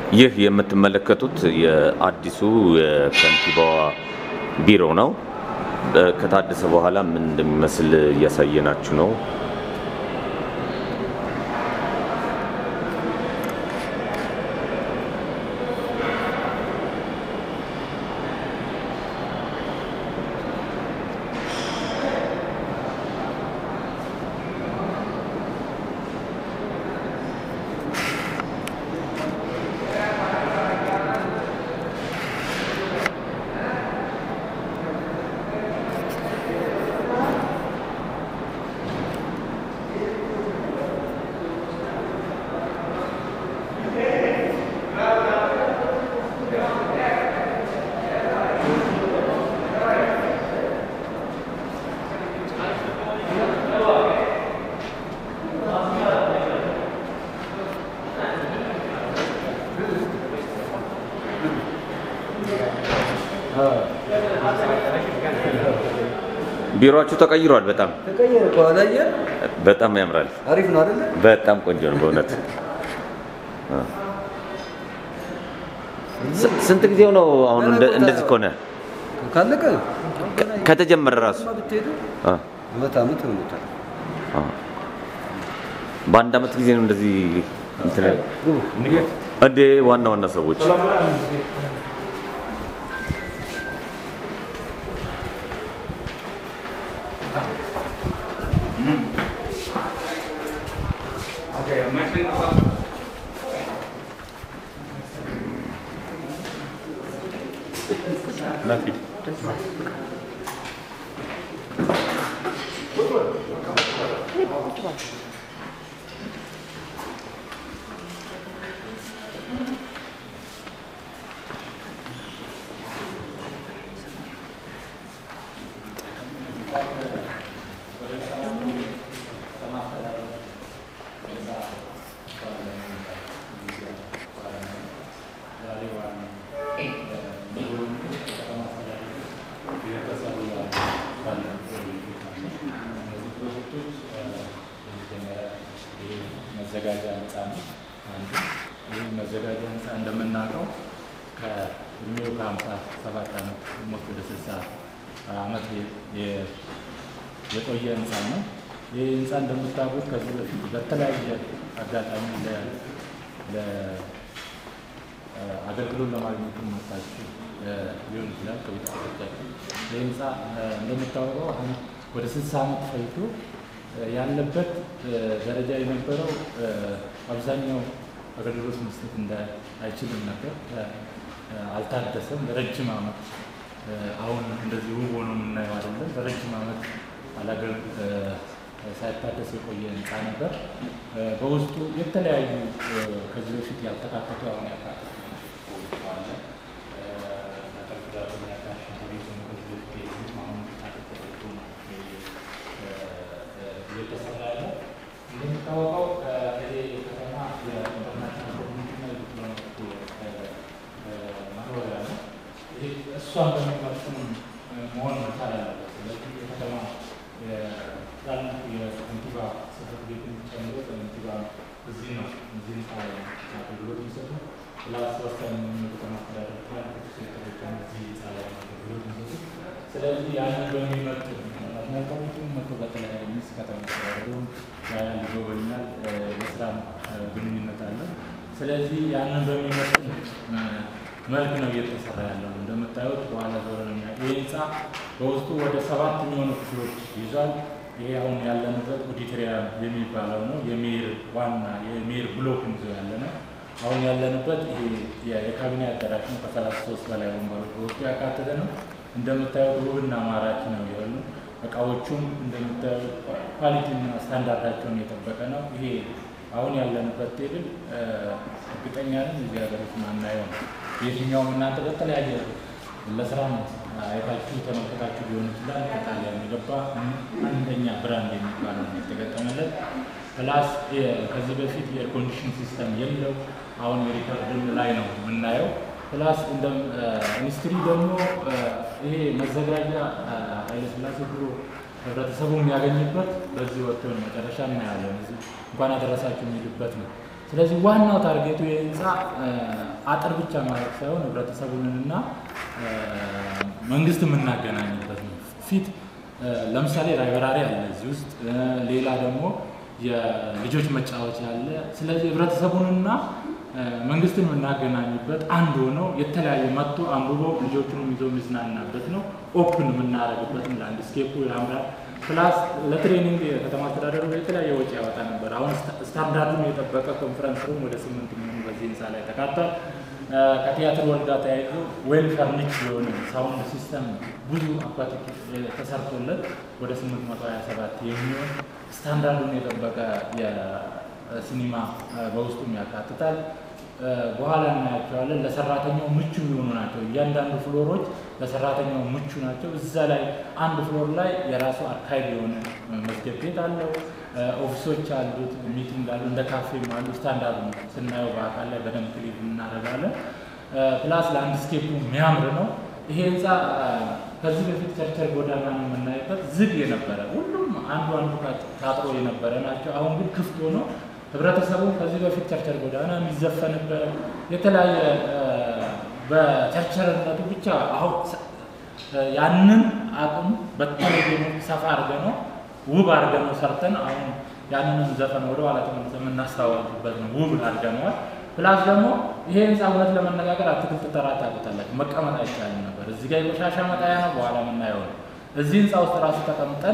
ይህ የምትመለከቱት የአዲሱ የከንቲባዋ ቢሮ ነው። ከታደሰ በኋላ ምን እንደሚመስል እያሳየናችሁ ነው። ቢሮአችሁ ተቀይሯል። በጣም ተቀየረ እኮ አላየህ? በጣም ያምራል። አሪፍ ነው አይደለ? በጣም ቆንጆ ነው በእውነት። ስ- ስንት ጊዜው ነው አሁን እንደ- እንደዚህ ከሆነ ካለቀ ከተጀመረ ራሱ ብትሄዱ አ፣ አመት አመት ይሆኑታል። አ። በአንድ አመት ጊዜ ነው እንደዚህ እንትን ያለው? እንዴ ዋና ዋና ሰዎች መዘጋጃ ህንፃ ነው። አንዱ ይህ መዘጋጃ ህንፃ እንደምናውቀው ከእድሜው ከሀምሳ ሰባት ዓመት ሞት ወደ ስልሳ ዓመት የ- የቆየ ህንፃ ነው። ይህ ህንፃ እንደምታውቁት ከዚህ በፊት በተለያየ አጋጣሚ ለ- ለ- አገልግሎት ለማግኘት መጣችሁ ሊሆን ይችላል ከቤተሰቦቻችሁ። ይህ ህንፃ እንደሚታወቀው አሁን ወደ ስልሳ ዓመት ፈጅቶ ያለበት ደረጃ የነበረው አብዛኛው አገልግሎት መስጠት እንደ አይችልም ነበር። አልታደሰም። ለረጅም ዓመት አሁን እንደዚህ ውብ ሆኖ የምናየው አይደለም። ለረጅም ዓመት አላገል ሳይታደስ የቆየ ህንፃ ነበር። በውስጡ የተለያዩ ከዚህ በፊት ያልተካተቱ አሁን ያካተቱ አለ። ተጠቅዳሩ ያካተቱ ቤት ነው። ከዚህ በፊት የሉም። አሁን ተካተቱ ነው እየተሰራ ያለ እንደሚታወቀው ይሄ ከተማ የኢንተርናሽናል ኮሚኒቲና የዲፕሎማቲክ ማኖሪያ ነው። ይሄ እሷን በሚመጥን መሆን መቻል አለበት። ስለዚህ የከተማ ትላልቅ የከንቲባ ጽሕፈት ቤትን ጨምሮ ከንቲባ እዚህ ነው እዚህ ህንፃ ላይ ነው አገልግሎት የሚሰጡ ፕላስ ወሳኝ የሆኑ የከተማ አስተዳደር ትላልቅ ሴክተሮች እዚህ ህንፃ ላይ ነው አገልግሎት የሚሰጡ። ስለዚህ ያንን በሚመጥን መልካሙቱም መቶ በተለያየ ሚስ ከተማ አስተዳደሩም ያያል ይጎበኛል፣ የስራ ግንኙነት አለ። ስለዚህ ያንን በሚመጥን መልክ ነው እየተሰራ ያለው። እንደምታዩት በኋላ ዞረ ነው የሚያ- ይህ ህንፃ በውስጡ ወደ ሰባት የሚሆኑ ክፍሎች ይዟል። ይሄ አሁን ያለንበት ኦዲቶሪያም የሚባለው ነው። የሜር ዋና የሜር ብሎክ ይዞ ያለ ነው። አሁን ያለንበት ይሄ የ- የካቢኔ አዳራሽ ነው። ከሰላሳ ሶስት በላይ ወንበሮች በውስጡ ያካተተ ነው። እንደምታዩት ውብና ማራኪ ነው የሆኑ እቃዎቹም እንደምታዩት ኳሊቲና ስታንዳርዳቸውን የጠበቀ ነው። ይሄ አሁን ያለንበት ቴብል እርግጠኛ ነኝ እዚህ ሀገር ውስጥ ማናየው ነው። የትኛውም እናንተ በተለያየ ለስራ አይታችሁ ተመልከታችሁ ሊሆን ይችላል። ከጣሊያን የገባ አንደኛ ብራንድ የሚባለው ነው የተገጠመለት። ፕላስ ከዚህ በፊት የኤር ኮንዲሽን ሲስተም የለው። አሁን የሪከርድም ላይ ነው የምናየው። ፕላስ እንደ ኢንዱስትሪ ደግሞ ይሄ መዘጋጃ ኃይለስላሴ ብሎ ህብረተሰቡ የሚያገኝበት በዚህ ወጥቶ ነው። መጨረሻ እናያለን። እዚህ እንኳን አደረሳችሁ የሚልበት ነው። ስለዚህ ዋናው ታርጌቱ የህንፃ አጥር ብቻ ማለት ሳይሆን ህብረተሰቡንና መንግስት የምናገናኝበት ነው። ፊት ለምሳሌ ላይብራሪ አለ እዚህ ውስጥ፣ ሌላ ደግሞ የልጆች መጫወቻ አለ። ስለዚህ ህብረተሰቡንና መንግስትን የምናገናኝበት አንድ ሆነው የተለያየ መጥቶ አንብቦ ልጆቹንም ይዞ የሚዝናናበት ነው። ኦፕን የምናደርግበትም ላንድስኬፑ ያምራል። ፕላስ ለትሬኒንግ የከተማ አስተዳደሩ የተለያየ ወጪ ያወጣ ነበር። አሁን ስታንዳርዱን የጠበቀ ኮንፈረንስ ሩም ወደ ስምንት የሚሆኑ በዚህ ህንፃ ላይ ተካቷል። ከቲያትር ወል ጋር ተያይዞ ዌል ፈርኒች የሆነ ሳውንድ ሲስተም ብዙ አኳቲክ ተሰርቶለት ወደ 827 የሚሆን ስታንዳርዱን የጠበቀ የሲኒማ በውስጡም ያካትታል። በኋላ እናያቸዋለን። ለሰራተኛው ምቹ የሆኑ ናቸው። እያንዳንዱ ፍሎሮች ለሰራተኛው ምቹ ናቸው። እዛ ላይ አንድ ፍሎር ላይ የራሱ አርካይቭ የሆነ መዝገብ ቤት አለው። ኦፊሶች አሉት፣ ሚቲንግ አሉ፣ እንደ ካፌም አሉ። ስታንዳርድ ነው ስናየው በአካል ላይ በደንብ ክሊክ እናደርጋለን። ፕላስ ላንድስኬፑ የሚያምር ነው። ይሄ ህንፃ ከዚህ በፊት ቸርቸር ጎዳና ነው የምናይበት ዝግ የነበረ ሁሉም አንዱ አንዱ ታጥሮ የነበረ ናቸው። አሁን ግን ክፍት ሆኖ ህብረተሰቡ ከዚህ በፊት ቸርቸር ጎዳና የሚዘፈንበት የተለያየ በቸርቸርነቱ ብቻ አሁን ያንን አቅም በተለየ ሰፋ አድርገ ነው ውብ አድርገ ነው ሰርተን አሁን ያንንም ዘፈን ወደ ኋላ ተመልሰ የምናስተዋወቅበት ነው። ውብ አድርገነዋል። ፕላስ ደግሞ ይሄ ህንፃ እውነት ለመነጋገር አትክልት ተራ ታውቁታላችሁ፣ መቀመጥ አይቻልም ነበር። እዚህ ጋር የቆሻሻ መጣያ ነው፣ በኋላ የምናየው ነው። እዚህ ህንፃ ውስጥ ራሱ ተቀምጠን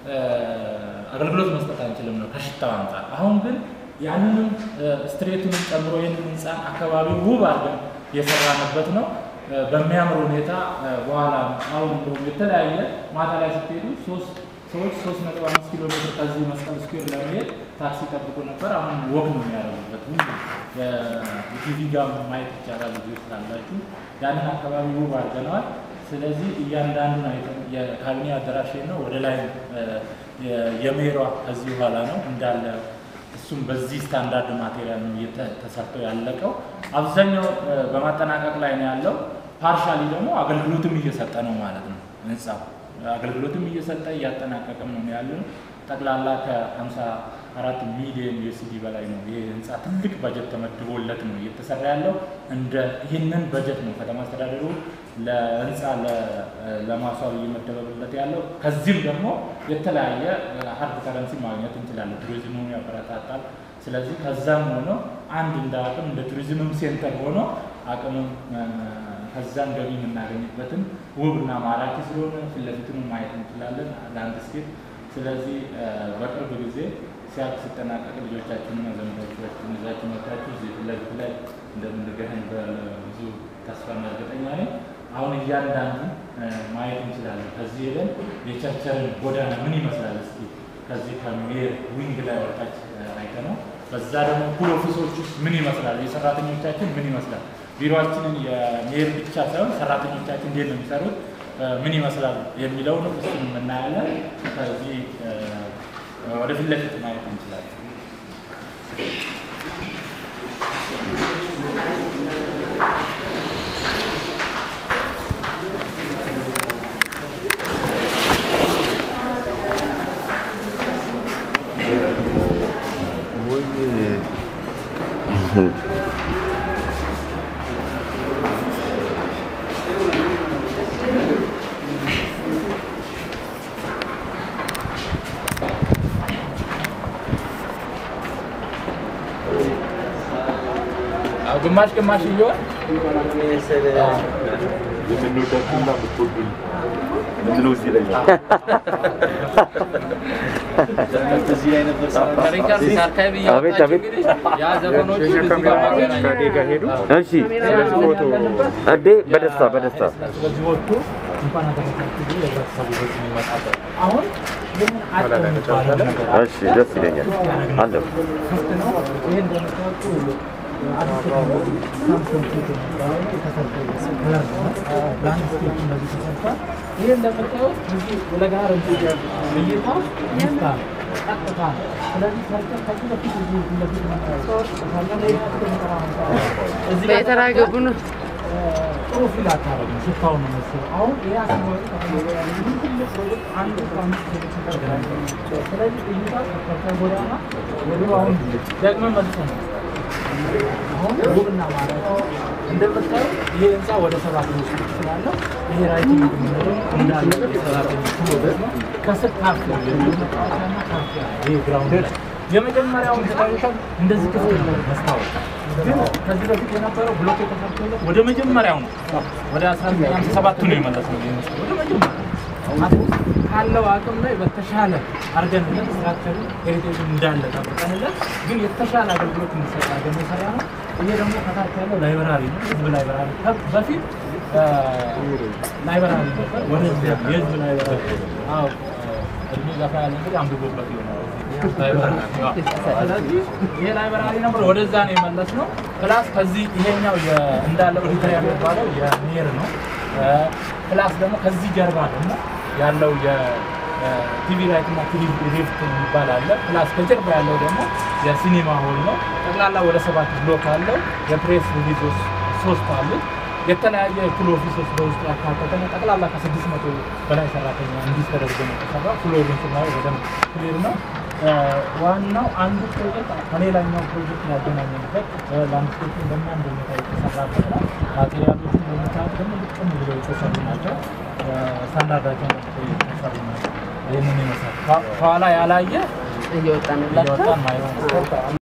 አገልግሎት መስጠት አንችልም ነው ከሽታው አንጻር። አሁን ግን ያንንም ስትሬቱንም ጨምሮ ይህንን ህንፃን አካባቢ ውብ አድርገን የሰራንበት ነው። በሚያምር ሁኔታ በኋላ አሁን እንደውም የተለያየ ማታ ላይ ስትሄዱ ሶስት ሰዎች ሶስት ነጥብ አምስት ኪሎ ሜትር ከዚህ መስቀል ስኩዌር ለመሄድ ታክሲ ጠብቁ ነበር። አሁን ወክ ነው የሚያደርጉበት። ሁሉ ቲቪ ጋር ማየት ይቻላል። ልጆች ካላችሁ ያንን አካባቢ ውብ አድርገነዋል። ስለዚህ እያንዳንዱን አይተን የካቢኔ አዳራሽ ነው። ወደ ላይ የሜሯ ከዚህ በኋላ ነው እንዳለ እሱም በዚህ ስታንዳርድ ማቴሪያል ነው ተሰርቶ ያለቀው። አብዛኛው በማጠናቀቅ ላይ ነው ያለው። ፓርሻሊ ደግሞ አገልግሎትም እየሰጠ ነው ማለት ነው ህንፃው አገልግሎትም እየሰጠ እያጠናቀቅም ነው ያለው። ጠቅላላ ከ54 ሚሊዮን ዩኤስዲ በላይ ነው ይህ ህንፃ ትልቅ በጀት ተመድቦለት ነው እየተሰራ ያለው። እንደ ይህንን በጀት ነው ከተማ አስተዳደሩ ለህንፃ ለማስዋብ እየመደበለት ያለው። ከዚህም ደግሞ የተለያየ ሀርድ ከረንሲ ማግኘት እንችላለን። ቱሪዝሙን ያበረታታል። ስለዚህ ከዛም ሆኖ አንድ እንደ አቅም እንደ ቱሪዝምም ሴንተር ሆኖ አቅምም ከዛም ገቢ የምናገኝበትን ውብና ማራኪ ስለሆነ ፊት ለፊቱን ማየት እንችላለን ላንድስኬፕ። ስለዚህ በቅርብ ጊዜ ሲያልቅ ሲጠናቀቅ ልጆቻችንና ዘመዶቻችን ይዛችሁ መጥታችሁ እዚህ ፊት ለፊት ላይ እንደምንገናኝ በብዙ ተስፋና እርግጠኛ ነኝ። አሁን እያንዳንዱ ማየት እንችላለን። ከዚህ ሄደን የቸርቸርን ጎዳና ምን ይመስላል እስኪ ከዚህ ከሜር ዊንግ ላይ ወጣች አይተ ነው። በዛ ደግሞ ፑል ኦፊሶች ውስጥ ምን ይመስላል፣ የሰራተኞቻችን ምን ይመስላል ቢሮችንን የሜር ብቻ ሳይሆን ሰራተኞቻችን እንዴት ነው የሚሰሩት፣ ምን ይመስላል የሚለውንም እሱን የምናያለን። ከዚህ ወደ ፊት ለፊት ማየት እንችላለን። ግማሽ ግማሽ እየሆን የምንወዳችሁና የምትወዱኝ ምንድነው እዚህ ላይ አቤት አቤት እሺ እንዴ በደስታ በደስታ ስለዚህ ወጥቶ እንኳን አደረሳችሁ ብሎ የህብረተሰቡ በዚህ የሚመጣበት አሁን ይህንን አጭር የሚባለው ነገር እሺ ደስ ይለኛል አለሁ ክፍት ነው። ይህ እንደምታወቁ አዲስ ቴክኖሎጂ ሳምሰንግ ፊት የሚባለው የተሰርቶ ከለር ነው። ላንድስኬፕ እንደዚህ ተሰርቷል። ይህ እንደምታዩት እዚህ ለጋር እይታ ይስታ ቀጥታ ነው። ስለዚህ ሰርተህ ከዚህ በፊት እዚህ ፊት ለፊት እዚህ ጋር በየተራ ገቡ ነው። ጥሩ ፊል አታረግም። ሽታው ነው መሰለኝ። አሁን ይሄ አካባቢ ከተሞላ ያለ ይህ ትልቅ ሰዎች አንድ አስራ አምስት ኪሎ ሜትር ተገናኝተው ስለዚህ እይታ ከከተማ ጎዳና ወደ አሁን ደግመን መልሰን አሁን ውብና ማራኪ እንደምታዩ ይሄ ህንፃ ወደ ሰራተኞች ክፍል ስላለው ይሄ ራይቲንግ የምንለው እንዳለ የሰራተኞች ክፍል ነው። ከስር ካፌ የመጫወቻና ካፌ አለ። ይሄ ግራውንድ ላይ የመጀመሪያውን ስታዩሻል እንደዚህ ክፍል ነው መስታወት ግን ከዚህ በፊት የነበረው ብሎክ የተሰርቶለት ወደ መጀመሪያው ነው ወደ 1957 ነው የመለስነው ይሄን መስታወት ወደ መጀመሪያው አሁን ካለው አቅም ላይ በተሻለ አድርገንለት ስትራክቸሩ ሄሪቴጅን እንዳለ ጠብቀንለት ግን የተሻለ አገልግሎት እንዲሰጥ አድርገን የሰራ ነው። ይሄ ደግሞ ከታች ያለው ላይብራሪ ነው፣ ህዝብ ላይብራሪ ከ- በፊት አ፣ ላይብራሪ ነበር፣ ወደዚህ የህዝብ ላይብራሪ አዎ፣ እድሜ ገፋ ያለ እንግዲህ አንብቦበት ይሆናል። ላይብራሪ አዎ። ስለዚህ ይሄ ላይብራሪ ነበር፣ ወደዛ ነው የመለስ ነው። ፕላስ ከዚህ ይሄኛው የ- እንዳለ ኦዲቶሪያም የሚባለው የሜር ነው። ፕላስ ደግሞ ከዚህ ጀርባ ደግሞ ያለው የቲቪ ራይት እና ቲቪ ሪፍት የሚባል አለ። ፕላስ ከጀርባ ያለው ደግሞ የሲኒማ ሆል ነው። ጠቅላላ ወደ ሰባት ብሎክ አለው። የፕሬስ ሪሊዞች ሶስት አሉ። የተለያየ የክል ኦፊሶች በውስጡ ያካተተ ነው። ጠቅላላ ከስድስት መቶ በላይ ሰራተኛ እንዲህ ተደርጎ ነው የተሰራ። ፍሎሩን ስናየው በደንብ ክሊር ነው። ዋናው አንዱ ፕሮጀክት ከሌላኛው ፕሮጀክት ያገናኘንበት ላንድስኬፕን በሚያምር ሁኔታ የተሰራበት ነው። ማቴሪያሎችን በምታዩት ደግሞ ልቅም ብለው የተሰሩ ናቸው። ስታንዳርዳቸውን ጠብቀው የተሰሩ ናቸው። ይህንን ይመስላል። ከኋላ ያላየ እየወጣንላቸው እየወጣን ማየው ነው።